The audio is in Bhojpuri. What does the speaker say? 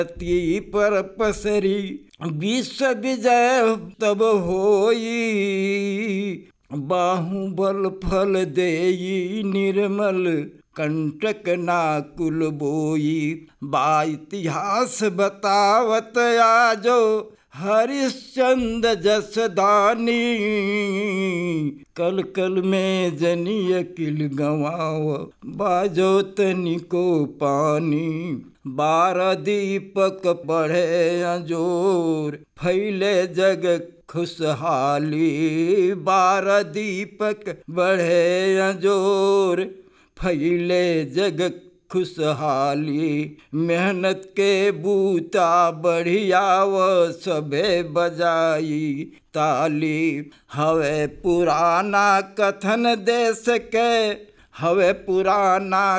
ती पर पसरी विश्व विजय तब होई बाहुबल फल देई निर्मल कंटक नाकुल बोई बा इतिहास बतावत आजो हरिश्चंद जसदानी कल कल में जनिय किल गवाव बाजो तनिको पानी बारह दीपक बढ़े अजोर फैले जग खुशहाली बारह दीपक बढ़े अजोर फैले जग खुशहाली मेहनत के बूता बढ़िया व सबे बजाई ताली हवे पुराना कथन देश के हवे पुराना